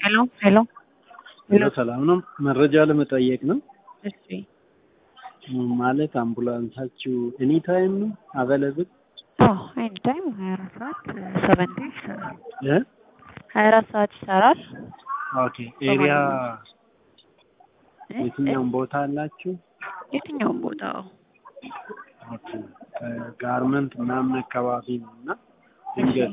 ሄሎ ሄሎ ሄሎ ሰላም ነው። መረጃ ለመጠየቅ ነው። እሺ ማለት አምቡላንሳችሁ ኤኒ ታይም ነው አቬለብል? አዎ ኤኒ ታይም ሀያ አራት ሰዓት ሰቨን ዴይዝ ይሰራል። እ ሀያ አራት ሰዓት ይሰራል። ኦኬ ኤሪያ እ? የትኛውም ቦታ አላችሁ? የትኛውም ቦታ ኦኬ ጋርመንት ምናምን አካባቢ ነው እና ድንገት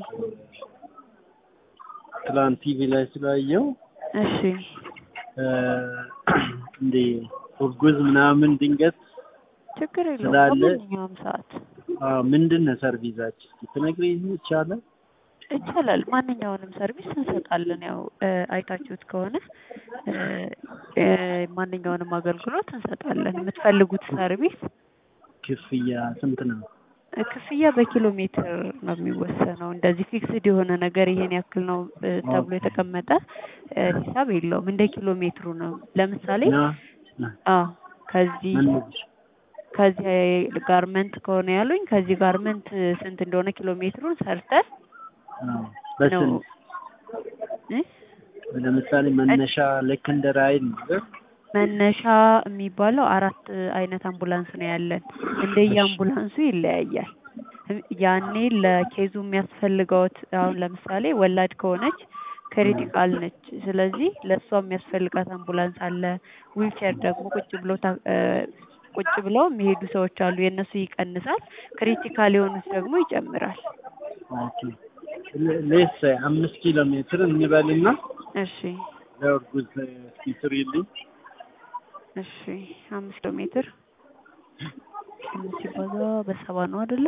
ትላንት ቲቪ ላይ ስላየው እሺ እ እንዴ እርጉዝ ምናምን ድንገት ችግር የለውም ስላለ- በማንኛውም ሰዓት አ፣ ምንድን ነው ሰርቪሳችሁ? እስኪ ትነግሪኝ ይቻላል? ይቻላል። ማንኛውንም ሰርቪስ እንሰጣለን። ያው እ፣ አይታችሁት ከሆነ እ፣ እ፣ ማንኛውንም አገልግሎት እንሰጣለን። የምትፈልጉት ሰርቪስ ክፍያ ስንት ነው? እ፣ ክፍያ በኪሎ ሜትር ነው የሚወሰነው። እንደዚህ ፊክስድ የሆነ ነገር ይሄን ያክል ነው እ፣ ተብሎ የተቀመጠ እ፣ ሂሳብ የለውም። እንደ ኪሎ ሜትሩ ነው። ለምሳሌ እና አዎ ከዚህ ምን ከዚህ ጋርመንት ከሆነ ያሉኝ ከዚህ ጋርመንት ስንት እንደሆነ ኪሎ ሜትሩን ሰርተን አ፣ ነው በስንት እ? ለምሳሌ መነሻ ልክ እንደ ራይድ ነው መነሻ የሚባለው አራት አይነት አምቡላንስ ነው ያለን። እንደየ አምቡላንሱ ይለያያል። ያኔ ለኬዙ የሚያስፈልገውት አሁን ለምሳሌ ወላድ ከሆነች ክሪቲካል ነች። ስለዚህ ለእሷ የሚያስፈልጋት አምቡላንስ አለ። ዊልቸር ደግሞ ቁጭ ብሎ ታ- እ፣ ቁጭ ብለው የሚሄዱ ሰዎች አሉ። የእነሱ ይቀንሳል። ክሪቲካል የሆኑት ደግሞ ይጨምራል። ኦኬ ሌስ አምስት ኪሎ ሜትር እንበልና እሺ ለእርጉዝ እስኪ ስሪልኝ እሺ አምስት ኪሎ ሜትር አምስት ሲባዛ በሰባ ነው አይደለ?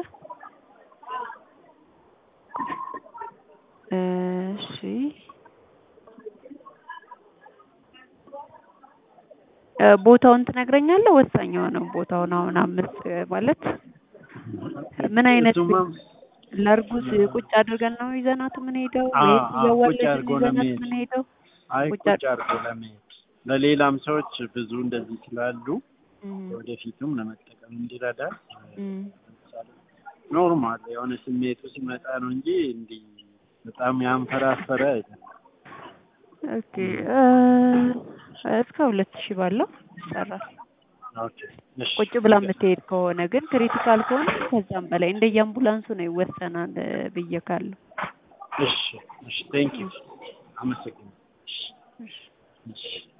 እሺ እ፣ ቦታውን ትነግረኛለህ? ወሳኝ የሆነው ቦታውን አሁን አምስት ማለት ምን አይነት እሱማ ለእርጉዝ ቁጭ አድርገን ነው ይዘናት የምንሄደው አ- ወይስ አ- ቁጭ እየወለድን አድርጎ ይዘናት ለመሄድ። የምንሄደው? አይ ቁጭ ቁጭ አድርጎ ለመሄድ ለሌላም ሰዎች ብዙ እንደዚህ ስላሉ እም፣ ወደፊቱም ለመጠቀም እንዲረዳ እም። ለምሳሌ ኖርማል የሆነ ስሜቱ ሲመጣ ነው እንጂ እንዲህ በጣም ያንፈራፈረ አይደለም። ኦኬ እ፣ እስከ ሁለት ሺህ ባለው ይሰራል። ኦኬ እሺ ቁጭ ብላ የምትሄድ ከሆነ ግን ክሪቲካል ከሆነ ከዛም በላይ እንደየ አምቡላንሱ ነው ይወሰናል ብዬ ካለው እሺ እሺ ቴንክ ዩ አመሰግናለሁ። እሺ እሺ እሺ